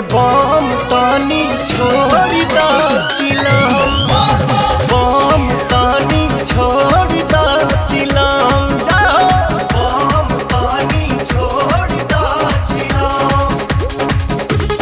बम तानी छोड़ दा चिलम बम तानी छोड़ दा चिलम जाओ बम तानी छोड़ दा चिलम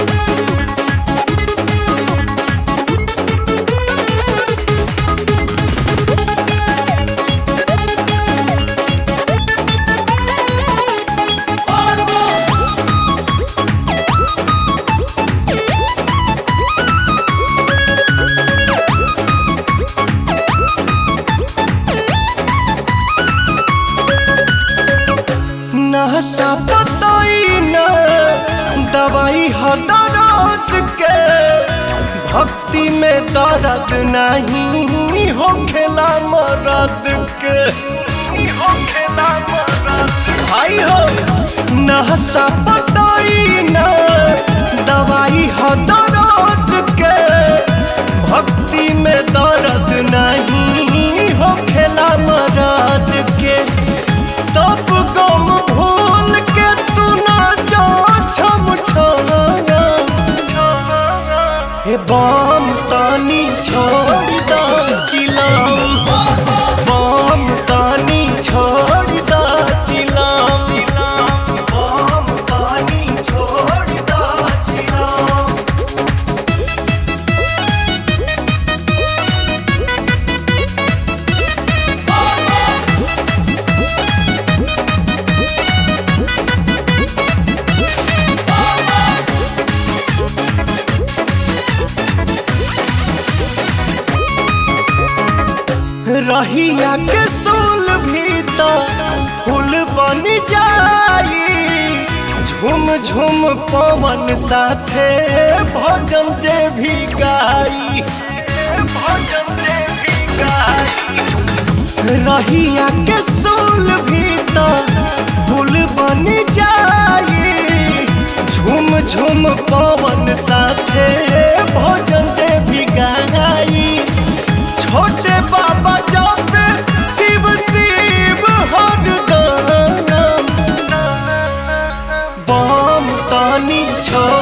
नहसा पताई न दवाई ह दर्द के भक्ति में दर्द नहीं हो खेला मरद के भाई हो नहसा पताई न दवाई ह दर्द के भक्ति में दर्द नहीं हो खेला मरद के सब गम भूल के तू ना जा छम छाया हे बम तानी छोड़ दा चिलम बम तानी छोड़ दा चिलम बम तानी छोड़ दा चिलम रहिया के सोल भी तो फूल बन जाई झुम झुम पवन साथे भजन जे भी गाई भजन जे भी गाई रहिया के सोल भी तो फूल बन जाई झुम झुम पवन साथे भजन जे भी गाई छोटे बाबा जापे शिव शिव हरदम बम तानी छोड़